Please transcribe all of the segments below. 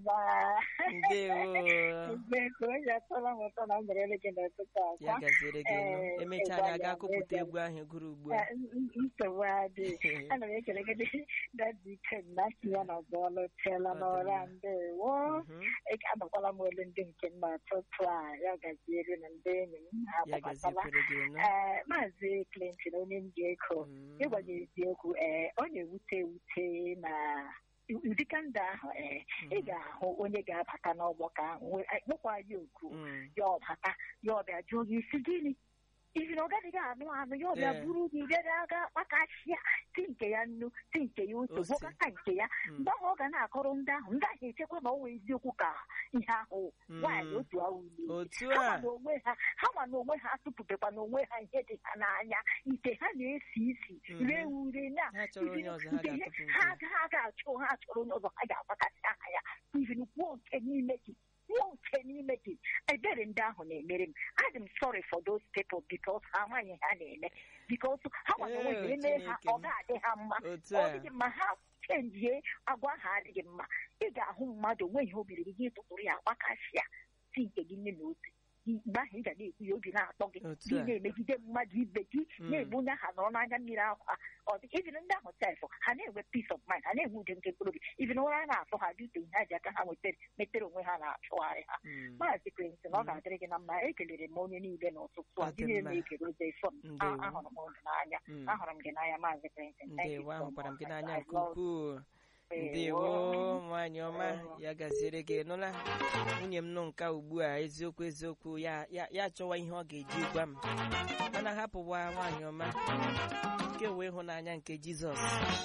mma ndewo biko onye atọla m ụtọ na mberede gị n'ụtụtụ ya akwa gaziri gị nụ Eh, emechaa ịgwa anyị aga ya akụpụta n'ebe egwu ahụ gụrụ ugbu a Eh, n- n- nsogbu adịghị ana m ekele gị dadi ike na si ya na bọọlụ teela Ọ dị n'ọra mma. ndewo Mhm. Eke anọkwala m olu ndị nke m n'ụtụtụ a ya gaziere na ndị enyi m ha ya agbabatala gazikwere gị nụ ee maazị Clinton onye m ji ego Mm. ịgwa gị eziokwu ee ọ na-ewute ewute na ụdịka ndụ ahụ ee ị ga-ahụ onye ga-abata n'ọgbakọ ahụ wee- kpọkwa ya oku Mm. ya ọbata ya ọbịa jụọ gị isi gịnị ihi na ọ gaghịghị anụ anụ ya ọbịa Ee. buru gị bịa aga kpakasịa ti nke ya nnu ti nke ya ose Ose. gwọkọta nke ya Mm. mgbe ahụ ọ ga na-akọrọ ndị ahụ ndị ahụ echekwa na ọ wee eziokwu ka ihe ahụ Mm. nwaanyị otu ahụ lie otu ha a ma n'onwe ha ha ma n'onwe ha atụpụtakwa n'onwe ha ihe dị ha n'anya ite ha na-esi isi Mhm. ree ure na Ha chọrọ onye ọzọ ha nke ihe- ga-atụpụ nke ha ya. ha ga-achọ ha chọrọ onye ọzọ ha ga-agbakasị aha ya ivin kwuo nke n'ime gị kwuo nke n'ime gị ebere ndị ahụ na-emere m adị m sorry for those people because ha amaghị ha na-eme because ha ma n'onwe ha Ee, eme ha Chineke ọ m. ga-adị ha mma otu ọ a dịghị mma ha chenjie agwa ha adịghị mma ị ga-ahụ mmadụ onweghị obiri gị gị tụtụrụ ya gbakasịa si nke gị nne na ose mgbe ahụ ị ga na-ekwu ya obi na-atọ gị Otu gị a. na-emegide mmadụ ibe gị Mm. na-egbu onye aha nọrọ n'anya mmiri akwa ọ dị even ndị ahụ sef ha na-enwe peace of mind ha na-enwe udo nke mkpụrụ obi even ụra a na-atụ ha dị ute ihe ha ji aka ha nwetara metere onwe ha na-achụgharị ha Mm. maazị Clinton ọ Mm. ga-adịrị gị na mma ekelere m onye niile n'ụtụtụ a Ọ dị dị mma. na-ekele oze fọm Ndewo. ahụrụ m ụnụ n'anya Mm. ahụrụ m gị n'anya maazị Clinton Thank you ndewo so ahụkwara m gị much. n'anya I nke love ukwuu you. ndewo nwaanyị ọma Ewo. ya gaziere gị nụla nwunye m nọ nka ugbu a eziokwu eziokwu ya ya ya chọwa ihe ọ ga-eji gwa m mana hapụwa nwaanyị ọma nke wee ịhụnanya nke jizọs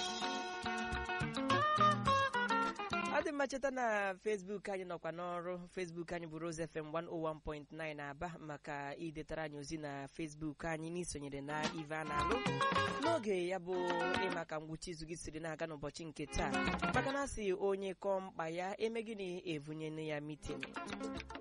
ọ dị mma cheta na facebook anyị nọkwa n'ọrụ facebook anyị bụ Rose FM 101.9 aba maka idetara anyị ozi na facebook anyị n'isonyere na ive a na-alụ n'oge ya bụ ịma ka ngwụcha izu gị siri na-aga n'ụbọchị nke taa maka na asị onye kọọ mkpa ya eme gịnị evunyene ya mitin